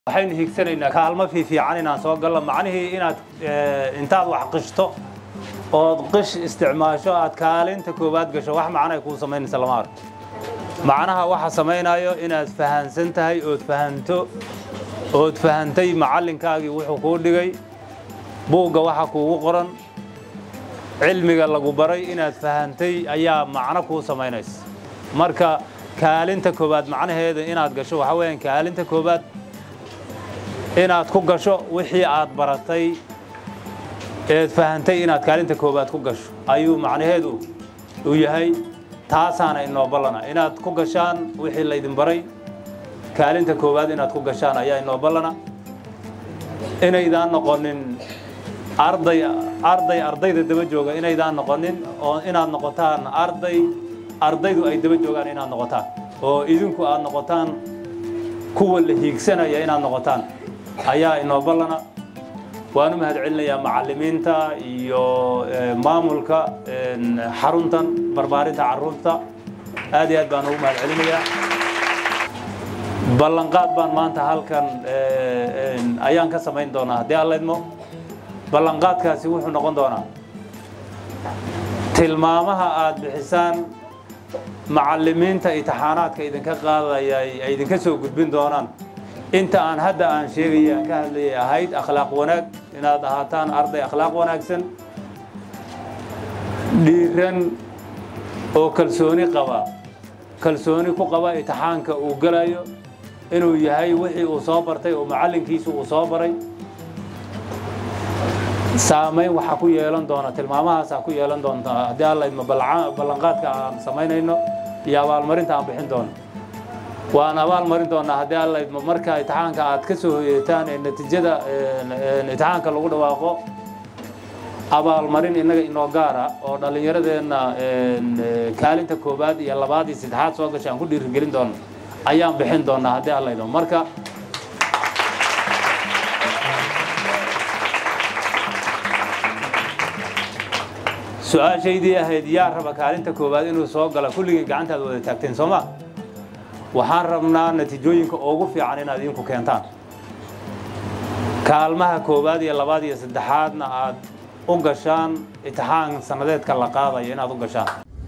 waxaynu higsanaynaa kaalmo fiifiican inaan soo gallo macnihii inaad intaad wax qishto ood qish isticmaasho aad kaalinta koowaad gasho wax macno ay kuu samaynaysa lama arko macnaha waxa samaynayo inaad fahansan tahay ood fahanto ood fahantay macallinkaagii wuxuu kuu dhigay buugga waxa kuugu qoran cilmiga lagu baray inaad fahantay ayaa macno kuu samaynaysa marka kaalinta koowaad macnaheeda inaad gasho waxaa weeyaan kaalinta koowaad inaad ku gasho wixii aad baratay eed fahantay inaad kaalinta koowaad ku gasho ayuu macnaheedu u yahay taasaana inoo ballana inaad ku gashaan wixii laydin baray kaalinta koowaad inaad ku gashaan ayaa inoo ballana inaydaan noqonin arday arday ardayda daba jooga inaydaan noqonin oo inaad noqotaan arday ardaydu ay daba joogaan inaad noqotaan oo idinku aad noqotaan kuwa la hiigsanaya inaad noqotaan ayaa inoo ballana waan u mahad celinayaa macallimiinta iyo maamulka xaruntan barbaarinta carruurta aad iyo aad baan ugu mahad celinayaa ballanqaad baan maanta halkan ayaan ka samayn doonaa haddii alla idmo ballanqaadkaasi wuxuu noqon doonaa tilmaamaha aad bixisaan macallimiinta intixaanaadka idinka qaadaya ay idinka soo gudbin doonaan inta aan hadda aan sheegaya aan ka hadlayay ahayd akhlaaq wanaag inaad ahaataan arday akhlaaq wanaagsan dhiiran oo kalsooni qaba kalsooni ku qaba intixaanka uu galayo inuu yahay wixii uu soo bartay oo macallinkiisu uu soo baray saamayn waxaa ku yeelan doona tilmaamahaasaa ku yeelan doonta haddii alla idmo ballanqaadka aan samaynayno iyo abaalmarinta aan bixin doono waan abaalmarin doonaa haddii alla idmo marka intixaanka aad ka soo hoyeetaan ee natiijada intixaanka lagu dhawaaqo abaalmarin innaga inoo gaara oo dhallinyaradeenna kaalinta koowaad iyo labaad iyo saddexaad soo gashay aan ku dhiirigelin doono ayaan bixin doonaa haddii alla idmo marka su-aashaydii ahayd yaa raba kaalinta koowaad inuu soo gala kulligii gacantaad wada taagteen soo ma waxaan rabnaa natiijooyinka ugu fiican inaad idinku keentaan kaalmaha koowaad iyo labaad iyo saddexaadna aad u gashaan intixaan sannadeedka la qaadayo inaad u gashaan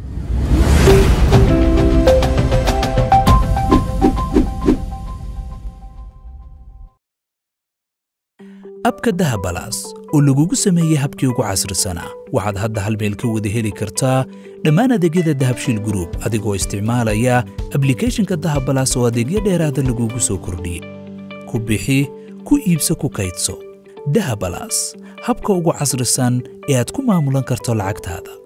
abka dahabalaas oo lagugu sameeyey habkii ugu casrisanaa waxaad hadda hal meel ka wada heli kartaa dhammaan adeegyada dahabshiil gruub adigoo isticmaalaya ablikhethonka dahabalaas oo adeegyo dheeraada lagugu soo kordhiyey ku bixi ku iibso ku kaydso dahabalaas habka ugu casrisan ee aad ku maamulan karto lacagtaada